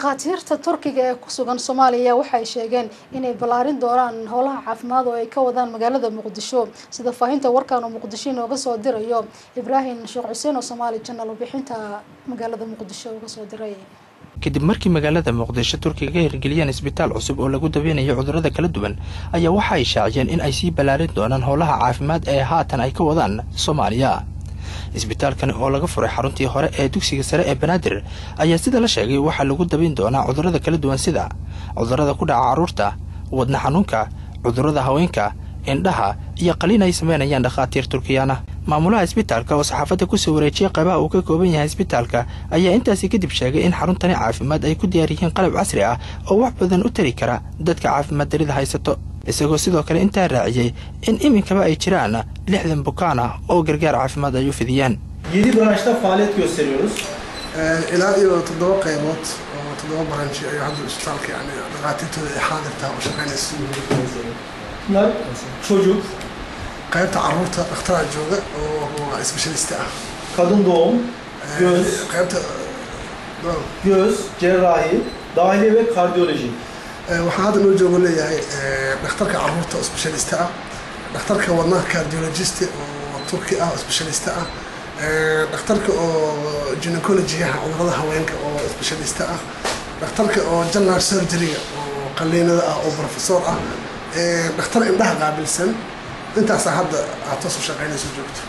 dhakhaatiirta turkiga ee ku sugan soomaaliya waxay sheegeen inay ballaarin doonaan howlaha caafimaad oo ay ka wadaan magaalada muqdisho sida faahinta warkan oo muqdisho inooga soo dirayo ibraahim sheekh xuseen oo soomaali janal warbixinta magaalada muqdisho uga soo diray kadib markii magaalada muqdisho turkiga ka hirgeliyeen isbitaal cusub oo lagu daweynayo cudurrada kala duwan ayaa waxa ay shaaciyeen in ay sii ballaarin doonaan howlaha caafimaad ee haatan ay ka wadaan soomaaliya isbitaalkani oo laga furay xaruntii hore ee dugsiga sare ee banaadir ayaa sida la sheegay waxaa lagu dabayn doonaa cudurrada kala duwan sida cudurrada ku dhaca carruurta wadna xanuunka cudurrada haweenka indhaha iyo qaliin ay sameynayaan dhakhaatiir turkiyaan ah maamulaha isbitaalka oo saxaafadda kusoo wareejiyey qaybaha uu ka kooban yahay isbitaalka ayaa intaasi kadib sheegay in xaruntani caafimaad ay ku diyaar yihiin qalab casri ah oo wax badan u tari kara dadka caafimaad darida haysato isagoo sidoo kale intaa raaciyey in iminkaba ay jiraan lixdan bukaan ah oo gargaar caafimaad ay u fidiyaan Yedi branşta faaliyet gösteriyoruz. ilaa iyo toddoba qaybood oo toddoba branchi ayaa hadda isbitaalka yani dhakhaatiirtooda ay xaadirtaa oo shaqaynaysa Bunlar çocuk, qaybta carruurta dhakhtaraa jooga oo specialista ah kadın doğum, göz, qaybta göz, cerrahi, dahiliye ve kardiyoloji. waxaa hadda noo joogo leeyahay dhakhtarka carruurta oo specialista ah dhakhtarka wadnaha cardiologist oo turki ah oo specialista ah dhakhtarka oo gynecology-aha cudurada haweenka oo specialista ah dhakhtarka oo general surgery oo qaliinada ah oo professor ah dhakhtar indhaha qaabilsan intaasaa hadda aad toos u shaqaynayso joogto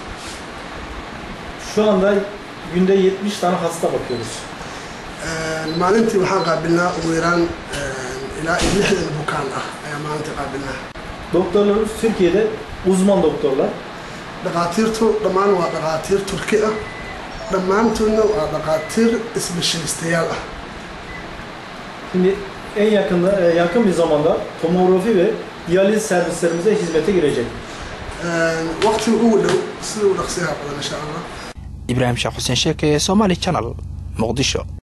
Şu anda günde 70 tane hasta bakıyoruz. maalintii waxaan qaabilnaa ugu yaraan ilaa iyo lixdan bukaan ah ayaa maalintii qaabilnaa Doktorlarımız Türkiye'de uzman doktorlar. dhakhaatiirtu dhammaan waa dhakhaatiir turki ah dhammaantoodna waa dhakhaatiir isbeshalistayaal ah Şimdi en yakında e, yakın bir zamanda tomografi ve diyaliz servislerimize hizmete girecek. waqtiga ugu dhow sida u dhaqsiyaha badan insha allah ibraahim sheekh xuseen sheeke ee somaali janal muqdisho